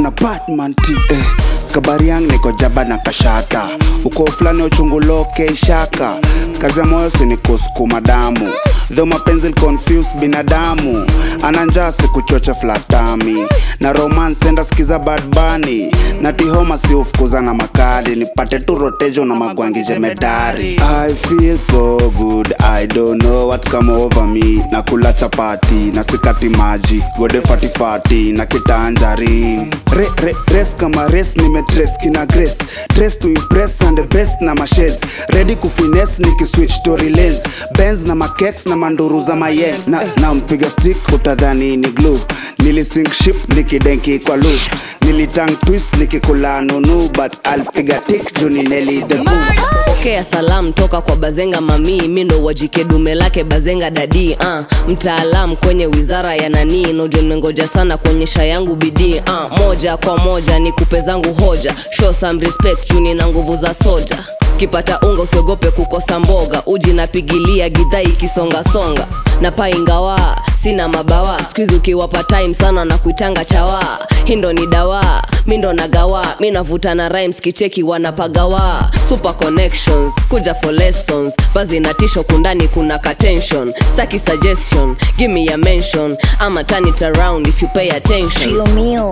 ana batman t eh. kabariang niko jaba na kashata uko fulani uchunguloke ishaka kazi ya moyo sinikusukuma damu dho mapenzi confuse binadamu ana njaa sikuchocha flatami na romance enda skiza badbani na tihoma si ufukuza na makali nipate tu rotejo na magwangi jemedari i feel so good i don't know what come over me na kula chapati na sikati maji gode fatifati na kitanjari re, re, res kama res nimetres kina grace dress to impress and the best na mashades ready kufines nikiswitch story lens benz na makeks na manduru za mayens na, na mpiga stick utadhani ni glue nilisink ship nikidenki kwa lu nilitang twist nikikula nunu but alpiga tik juni neli the boo pokea salamu toka kwa bazenga mamii mi ndo wajike dume lake bazenga dadi uh, mtaalam kwenye wizara ya nanii nojo nimengoja sana kuonyesha yangu bidii uh, moja kwa moja ni kupe zangu hoja show some respect juni na nguvu za soja kipata unga usiogope kukosa mboga uji napigilia gidhaa ikisongasonga na paingawa sina mabawa skuizi ukiwapa time sana na kuitanga chawa hindo ni dawa mi ndo nagawa mi navuta na rhymes kicheki wanapagawa super connections kuja for lessons bazi na tisho kundani kuna katension staki suggestion give me a mention ama turn it around if you pay attention trio mio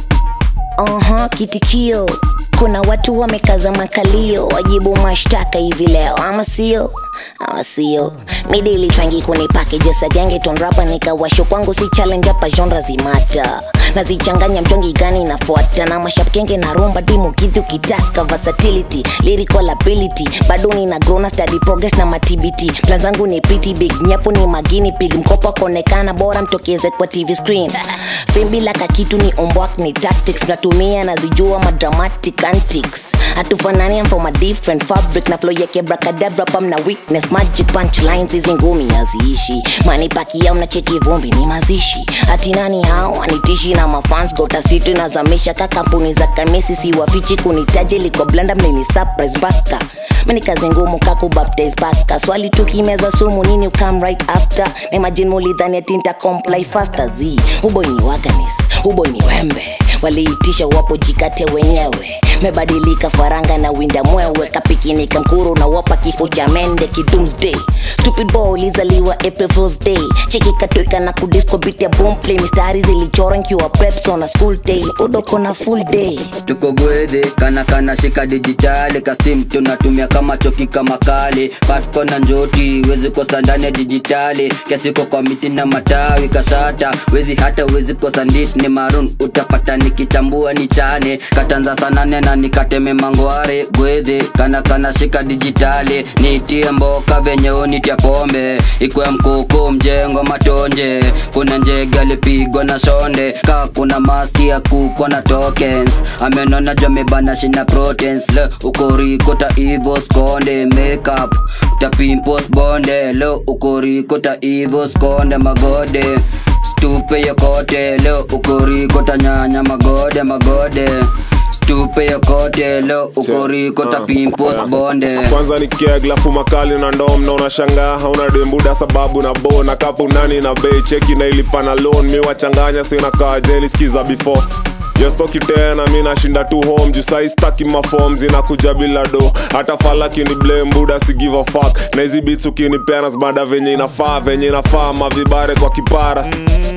uh-huh, kitikio kuna watu wamekaza makalio wajibu mashtaka hivi leo ama sio ama sio midili twangi kuni packages agenge tonrapa nikawasho kwangu si challenge hapa genre zimata nazichanganya mtongi gani nafuata na mashapkenge na rumba dimu kitu kitaka versatility lyrical ability bado nina grona study progress na matbt plan zangu ni pretty big nyapo ni magini pig mkopo konekana bora mtokeze kwa tv screen fimbi laka kitu ni ombwak ni tactics natumia nazijua madramatic antics hatufanani I'm from a different fabric na flow yake bracadabra pam na weakness magic punchlines hizi ngumi haziishi manipakia unacheki vumbi ni mazishi hati nani hao anitishi na mafans gotasitu nazamisha ka kampuni za kamisi siwafichi kunitaji liko blanda mnini surprise baka mini kazi ngumu kakubaptize baka swali tukimeza sumu nini ukam right after na imagine mulidhani atinta comply faster z uboy ni waganis uboy ni wembe waliitisha wapo jikate wenyewe mebadilika faranga na winda mwewe kapikinika mkuru na wapa kifo cha mende kidumsday stupid boy ulizaliwa april fools day cheki katweka na kudisco bit ya boomplay mistari zilichora nkiwa preps on a school day udoko na full day tuko gwedhe kana kana shika dijitali kastim tunatumia kama choki kama kale patko na njoti wezi kosa ndani ya dijitali kiasiko kwa miti na matawi kashata wezi hata wezi kosa ndit ni marun utapata nikichambua ni chane katanza sanane na nikateme mangware gwedhe kana kana shika dijitali nitie mboka venye unitia pombe ikwe mkuku mjengo matonje kuna njege alipigwa na shonde ka kuna maski ya kuko na tokens amenona jomebana shina proteins le ukorikota ivo skonde makeup tapimpos bonde le ukorikota ivo skonde magode stupe yokote le ukorikota nyanya magode magode stupe yokote le ukorikota pimpos bonde kwanza ni keglafu makali na ndom na unashangaa hauna dembuda sababu na bo na kapu nani na bei cheki na ilipa na loan mi wachanganya sina kaa jeli skiza before yostoki tena mi nashinda tu home juu sai staki mafom zinakuja bila do hata falaki ni blame buda si give a fuck na hizi beats ukinipeana zbada venye inafaa venye inafaa mavibare kwa kipara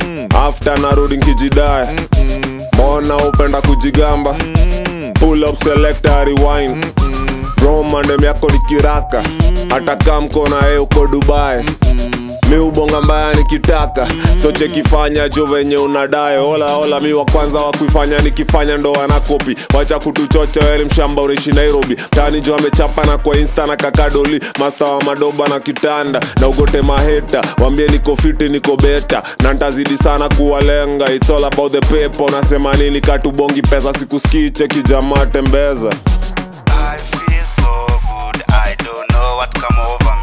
after narudi nkijidaya mbona upenda kujigamba pull up selector rewind romandem yako ni kiraka hata kamkona ye uko dubai mi ubonga mbaya nikitaka so chekifanya jo venye unadae ola ola mi wa kwanza wa kuifanya nikifanya ndo wanakopi wacha kutuchocha weli mshamba unaishi nairobi tani jo amechapa na kwa insta na kakadoli masta wa madoba na kitanda na ugote maheta wambie niko fiti niko beta na ntazidi sana kuwalenga its all about the paper unasema nini katubongi pesa sikuskii cheki jamaa tembeza I feel so good, I don't know what come over